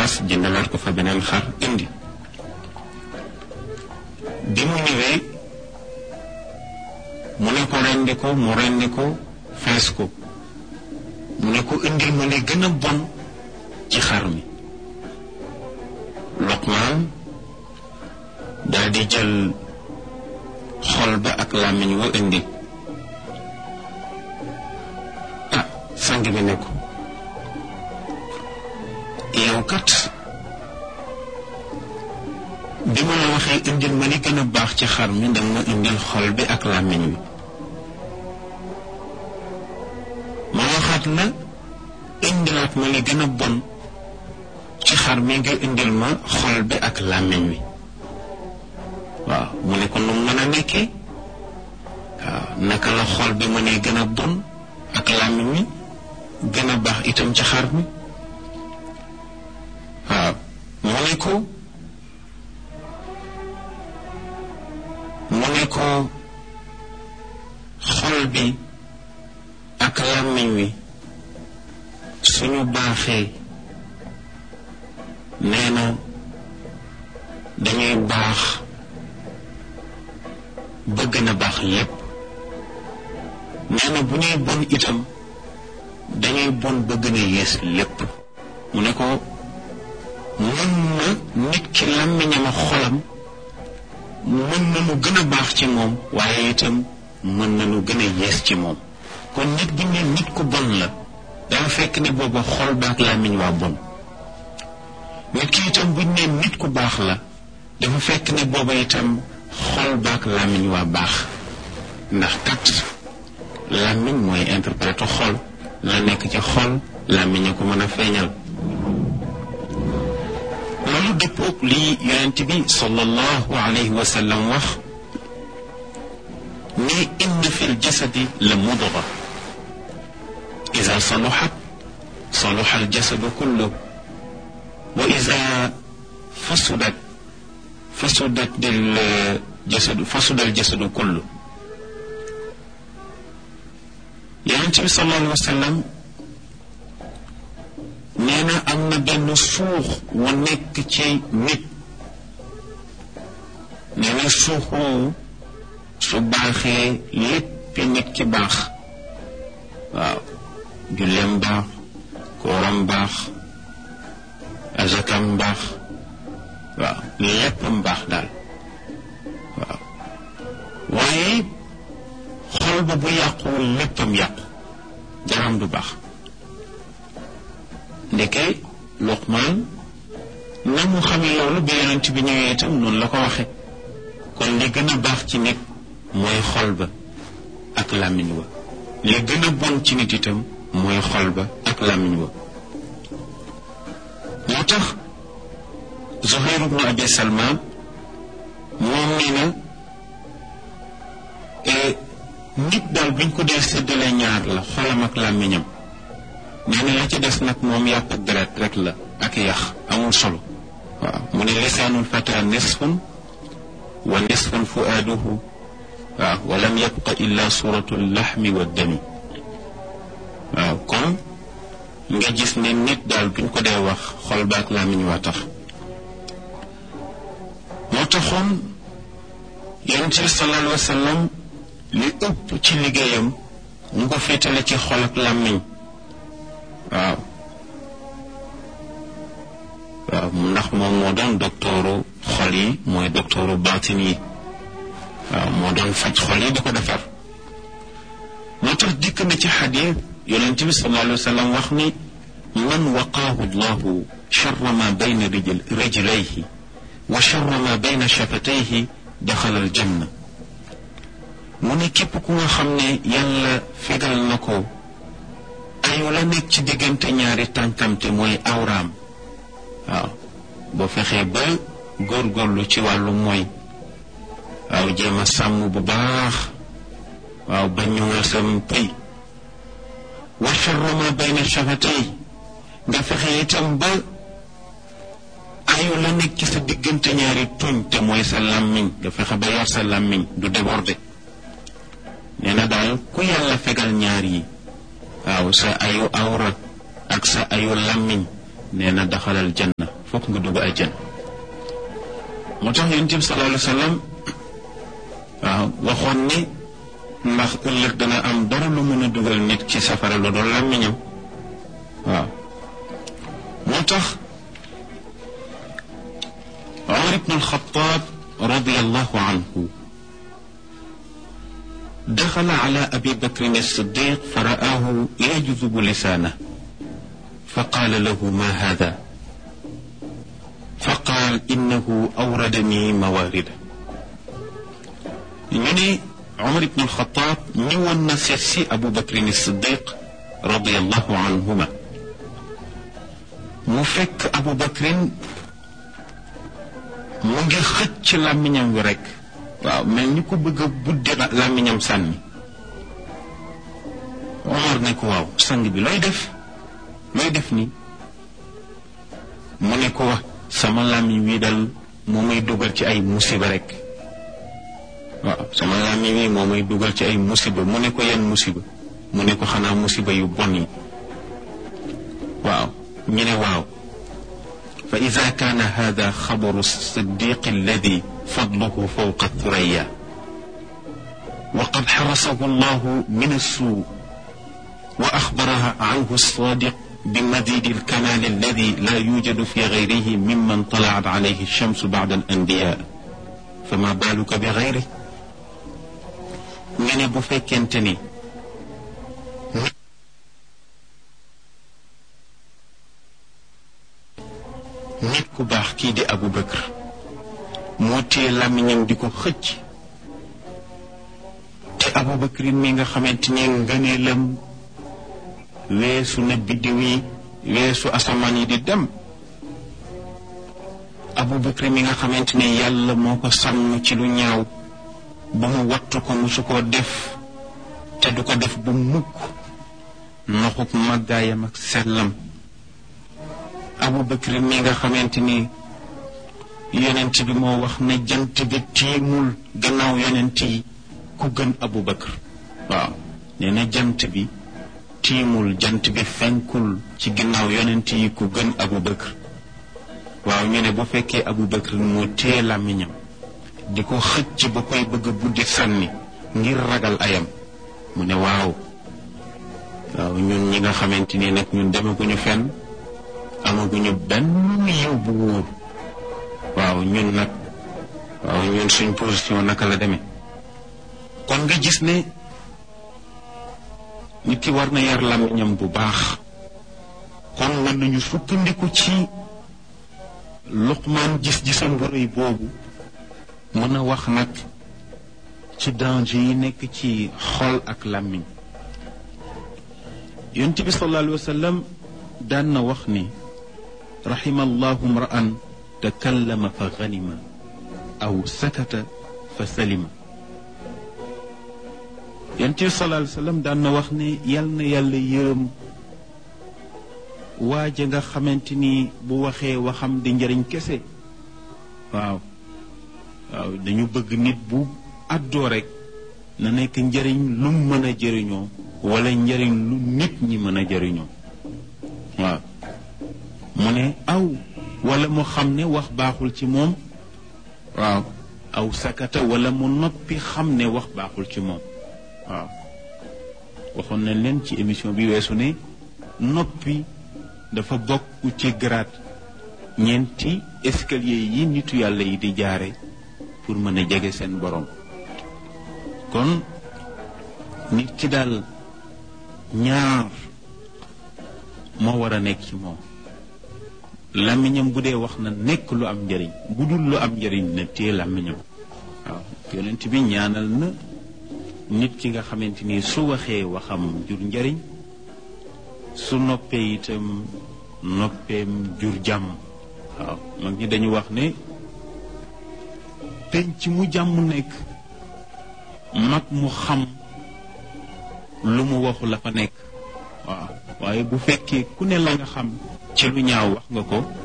fas jëndalaat ko fa beneen xar indi bi mu ñëwee mu ne ko rendi ko mu rendi ko fees ko mu ne ko indil ma li gën a bon ci xar mi Luqmaan daal di jël xol ba ak làmmiñ wa indi ah sang bi ne ko yow kat bi ma la waxee indil ma li gën a baax ci xar mi danga ma indil xol bi ak làmmiñ wi ma waxaat la indilaat ma li gën a bon ci xar mi nga indil ma xol bi ak làmmiñ wi waaw mu ne ko nu mën a nekkee waaw naka la xol bi mënee gën a bon ak làmmiñ wi gën a baax itam ci xar mi waaw mu ne ko mu ne ko xol bi ak làmmiñ wi suñu baaxee nee na dañuy baax bëgg na baax lépp nee na bu ñuy bon itam dañuy bon bëgg na yées lépp mu ne ko mën na nit ki làmmiñam ak xolam mën na nu gën a baax ci moom waaye itam mën na nu gën a yées ci moom kon nit bu ne nit ku bon la dafa fekk ne booba xol baak làmmiñ waa bon nit ki itam buñ ne nit ku baax la dafa fekk ne booba itam xol baak làmmiñ waa baax ndax kat làmmiñ mooy interpréter xol la nekk ci xol làmmiñ a ko mën a feeñal loolu dëppoog lii yonent bi sallallahu alayhi wa sallam wax ne inna fi ljasadi la mudga ida saluxat saluxa aljasadu kullu wa ida fasudat fasudat aljasadu fasuda aljasadu kullu yonent bi sallallahu alayhi wa sallam nee na am na benn suux wa nekk ci nit nee na suux woowu su baaxee léppi nit ki baax waaw julleem baax kooram baax azakam baax waaw léppam baax daal waaw waaye xol ba bu yàquwul léppam yàqu jaram du baax ndeke Luqmaan na mu xamee loolu bi yonent bi ñëwee itam noonu la ko waxe kon li gën a baax ci nit mooy xol ba ak làmmiñ wa li gën a bon ci nit itam mooy xol ba ak làmmiñ wa moo tax Zuhayr ibnu Abi Salma moom nee na nit daal buñ ko dee séddale ñaar la xolam ak làmmiñam nee na la ci des nag moom yàpp ak deret rek la ak yax amul solo waaw mu ne lisaanul fata nisfun wa nisfun fuaaduhu waaw wa lam yabqa illa suratu laxmi wa dami waaw kon nga gis ne nit daal buñ ko dee wax xol baak làmmiñ waa tax moo taxoon yonent bi sallallahu alayhi wa sallam li ëpp ci liggéeyam mu ko féetale ci xol ak làmmiñ waaw waaw ndax moom moo doon doktooru xol yi mooy doktooru baatin yi waaw moo doon faj xol yi di ko defar moo tax dikk na ci xadiis yonent bi sallallahu alayhi wa sallam wax ni man waqaahu llahu charra ma bayna rijlayhi wa charra ma bayna shafatayhi daxala aljanna mu ne képp ku nga xam ne yàlla fegal na ko ayu la nekk ci diggante ñaari tànkamte mooy awraam waaw boo fexee ba góorgóorlu ci wàllu mooy waaw jéem a sàmm bu baax waaw ba ñoŋal sam pëy wa charra ma bayna shafatay nga fexe itam ba ayu la nekk ci sa diggante ñaari tuñ te mooy sa làmmiñ nga fexe ba yar sa làmmiñ du déborder nee na daal ku yàlla fegal ñaar yi waaw sa ayu awra ak sa ayu làmmiñ nee na daxalal janna fokk nga dugg àjjana moo tax yonent bi sallallahu alayhi wa sallam waaw waxoon ni ndax ëllëg dana am dara lu mën a dugal nit ci safara lu doon làmmiñam waaw moo tax Umar ibn al-Khattab radiyallahu anhu دخل على أبي بكر الصديق فرآه يجذب لسانه فقال له ما هذا فقال إنه أوردني موارده يعني عمر بن الخطاب ñëwoon na seet si Abu Bakr as-Siddiq radiyallahu anhuma mu fekk Abu Bakrin mu ngi xëcc làmmiñam wi rek waaw mel ni ko bëgg a budde làmmiñam sànni Omar ne ko waaw sang bi looy def looy def ni mu ne ko wax sama làmmiñ wi dal moo may dugal ci ay musiba rek waaw sama làmmiñ wi moo may dugal ci ay musiba mu ne ko yenn musiba mu ne ko xanaa musiba yu bon yi waaw ñu ne waaw fa ida kaana hada xabaru siddiq alladi fadluhu fawqa thuraya wa qad xarasahu allahu min assuu wa axbaraha anhu alsadiq بمزيد الكمال الذي لا يوجد في غيره ممن طلعت عليه الشمس بعد الأنبياء فما بالك بغيره nga ne bu fekkente ni nit ku baax kii di Abu Bakr moo téye làmmiñam di ko xëcc te Abu Bakr mi nga xamante ni ngëneelam weesu na biddiw yi weesu asamaan yi di dem Abu Bakr mi nga xamante ne yàlla moo ko sàmm ci lu ñaaw ba mu wattu ko musu koo def te du ko def bu mukk noxuk màggaayam ak sellam Abu Bakr mi nga xamante ni yonent bi moo wax ne jant bi tiimul gannaaw yonent yi ku gën Abu Bakr waaw nee na jant bi tiimul jant bi fenkul ci ginnaaw yonent yi ku gën Abu Bakr waaw ñu ne bu fekkee Abu Bakr moo téye làmmiñam di ko xëcc ba koy bëgg a buddi sànni ngir ragal ayam mu ne waaw waaw ñun ñi nga xamante ni nag ñun demaguñu fenn amaguñu benn yiw bu wóor waaw ñun nag waaw ñun suñ position naka la demee kon nga gis ne nit ki war na yar làmmiñam bu baax kon mën nañu sukkandiku ci luqmaan gis-gisam bu rëy boobu mën a wax nag ci danger yi nekk ci xol ak làmmiñ yonent bi sallallahu alayhi wa sallam daan na wax ni raxima allahu mra'an takallama fa ganima aw sakata fa salima yonent bi sallallahu alayhi wa sallam daan na wax ne yal na yàlla yërëm waaja nga xamante ni bu waxee waxam di njëriñ kese waaw waaw dañu bëgg nit bu àddoo rek na nekk njëriñ lu mën a jëriñoo wala njëriñ lu nit ñi mën a jëriñoo waaw mu ne aw wala mu xam ne wax baaxul ci moom waaw aw sakata wala mu noppi xam ne wax baaxul ci moom waaw waxoon nañ leen ci émission bi weesu ne noppi dafa bokk ci grade ñeenti escalier yi nitu yàlla yi di jaare pour mën a jege seen borom kon nit ki daal ñaar moo war a nekk ci moom làmmiñam bu dee wax na nekk lu am njëriñ bu dul lu am njëriñ na téye làmmiñam waaw yonent bi ñaanal na nit ki nga xamante ni su waxee waxam jur njëriñ su noppee itam noppeem jur jàmm waaw mag ñi dañu wax ne penc mu jàmm nekk mag mu xam lu mu waxu la fa nekk waaw waaye bu fekkee ku ne la nga xam ci lu ñaaw wax nga ko